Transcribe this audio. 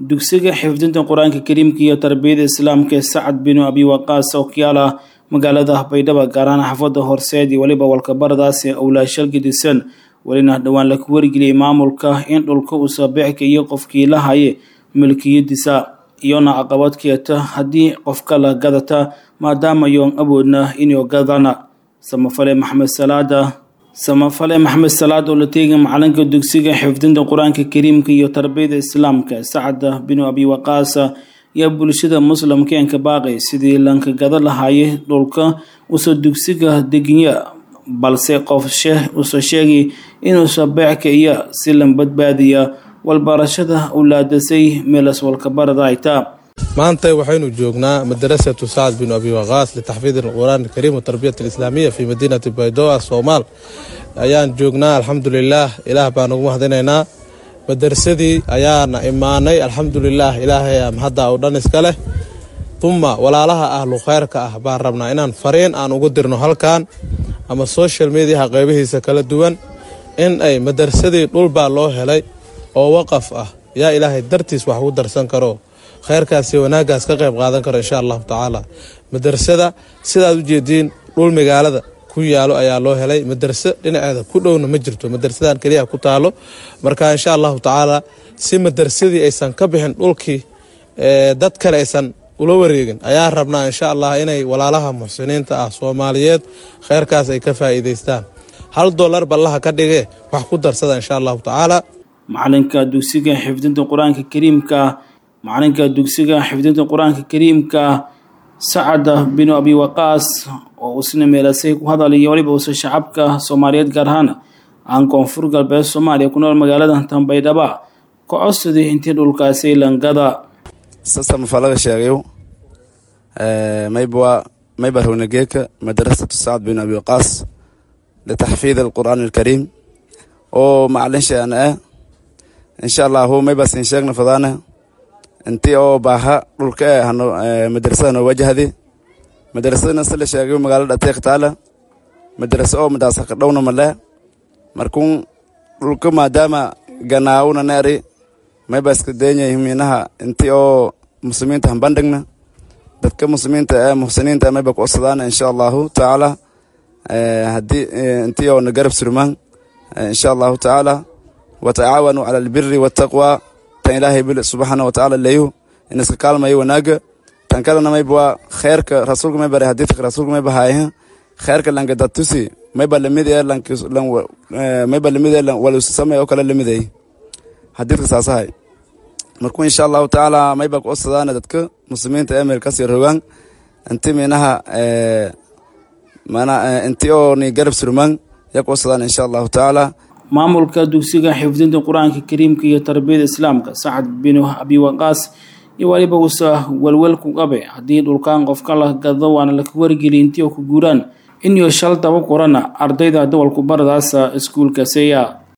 dugsiga xifdinta qur-aanka kariimka iyo tarbiyada islaamka ee sacad binu abi waqaas oo kiyaala magaalada baydhabo gaar ahaan xaafada horseed iyo weliba walkabaradaas ee owlaashal gedisan welina dhowaan laku wargeliyay maamulka in dhulka uu saabeexka iyo qofkii la haye milkiyadiisa iyona caqabad keeta haddii qofka la gadata maadaama yoon awoodna inuu gadana samafale maxamed salaada samafale maxamed salaad oo la teegay macalinka dugsiga xifdinta qur-aanka kariimka iyo tarbiyada islaamka sacada binu abi waqaasa yaa bulshada muslimka enka baaqay sidii lanka gada lahaaye dhulka usa dugsiga deginya balse qof sheeh usa sheegay inuu sabeexka iyo si lan badbaadiya walbarashada ulaadasay meelas walkabarada aytaa maanta waxaynu joognaa madarasatu sacad binu abi waqaas litaxfiid qur'aan alkariim watarbiyat alislaamiya fi madiinati baydoa soomaal ayaan joognaa alxamdulilaah ilaah baan ugu mahadinaynaa madarsadii ayaana imaanay alxamdulilaah ilaahay mahadda oo dhan iska leh uma walaalaha ahlu kheyrka ah baan rabnaa inaan fariin aan ugu dirno halkan ama social mediaha qeybihiisa kala duwan in ay madarsadii dhulbaa loo helay oo waqaf ah yaa ilaahay dartiis wax ugu darsan karo kheyrkaasi wanaagaas ka qayb qaadan karo insha allahu tacaala madrasada sidaad u jeediin dhul magaalada ku yaalo ayaa loo helay madraso dhinaceeda ku dhowna ma jirto madrasadan keliya ku taalo marka insha allahu tacaala si madrasadii aysan ka bixin dhulkii dad kale aysan ula wareegin ayaa rabnaa insha allah inay walaalaha muxsiniinta ah soomaaliyeed kheyrkaas ay ka faa'iidaystaan hal dolar ballaha ka dhigee wax ku darsada insha allahu tacaala macalinka dugsiga xifdinta qur-aanka kariimka macalinka dugsiga xifdinta qur-aanka kariimka sacada binu abi waqaas oo isna meelasay ku hadalaya waliba usa shacabka soomaaliyeed gaar ahaan aan koonfur galbeed soomaaliya ku nool magaalada tanbaydhaba ka codsaday intii dhulkaasi langada sasa mafalaga sheegayo mayba mayba rownageeka madrasatu sacad binu abi waqaas litaxfiid alqur'aan alkariim oo macalin sheana ah insha allahu mayba sin sheegna fadaana intii oo baaha dhulka e hano madrasada noo wajahdi madrasadana sila sheegayo magaalada ateek taala madrasa oo madaasa ka dhowna male markun dhulka maadaama ganaawuna neeri mayba iska deenya minaha intii oo muslimiinta hambandhigna dadka muslimiinta ee muxsiniinta mayba ku codsadaana insha allahu tacaala hadii intii oo na garab surmaan insha allahu tacaala watacaawanuu cala albiri waataqwa tan ilaahay bil subxaana watacaala leeyo in iska kaalmayo wanaaga tan kalena mayba waa kheerka rasuulka may bare hadiidka rasuulka may bahaayaha kheerka lanka datusi mayba lamid ee mayba lamid ee walusamay oo kale lamid ay hadiidka saasahay marku insha allahu tacaala mayba ku codsadaana dadka muslimiinta ee meel kasii rogaan inti minaha mana inti oo ni garab surmaan yaa ku codsadaan insha allahu tacaala maamulka dugsiga xifdinta qur-aanka kariimka iyo tarbiyada islaamka sacad binu abi waqaas iyo waliba usa welwel ku qabe haddii dhulkaan qofka la gado waana laka wargeliy intii oo ku guuraan inuu shal daba qorana ardayda dawalku baradaasa iskuulka seya